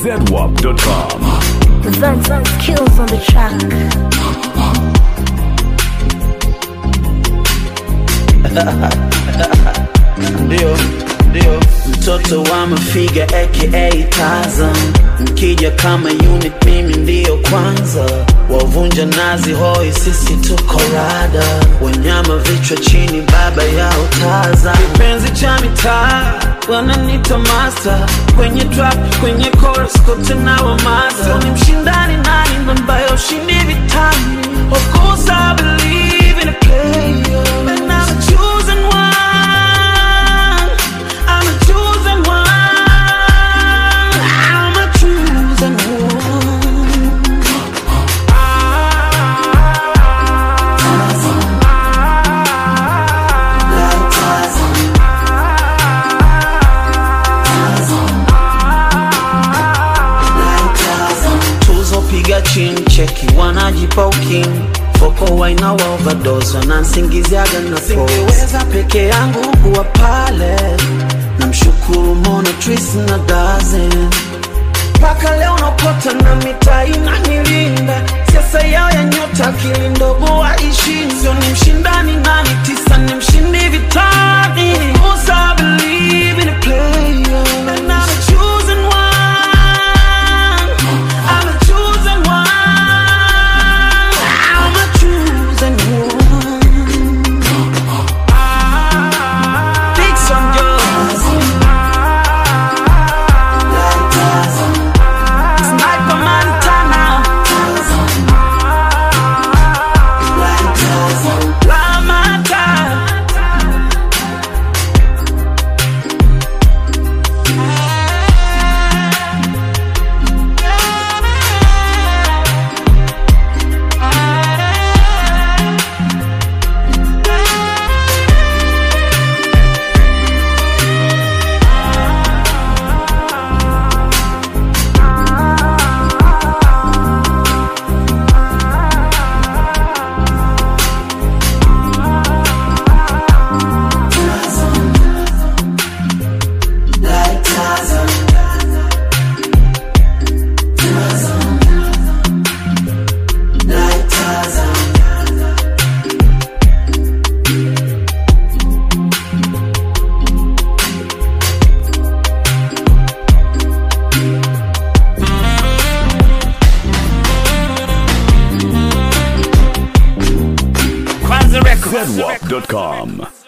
zedwap.com. Vance kills on the track. ndio ndio mtoto wa mafiga aka Tarzan mkija kama unit mimi ndiyo kwanza wavunja nazi hoi sisi tuko rada wanyama vichwa chini baba yao Tarzan kipenzi cha mitaa wananita master kwenye trap kwenye chorus kote na wamada ni mshindani nani ambaye ushindi vitani of course I believe in a player and I'm a chosen one I'm a chosen one I'm a chosen one tuzo piga chini cheki wanajipa ukimwi foko waina wa overdose wanansingiziaga na singeweza peke yangu kuwa pale namshukuru mona tris na dazen mpaka leo napota na mitaa inanilinda siasa yao ya nyota akili ndogo waishi sio ni mshindani nani tisa ni mshindi vitani Of course I believe in a player and I'm a chosen one I'm a chosen one I'm a chosen one Big Son Girls Sniper Montana La Mata zedwap.com.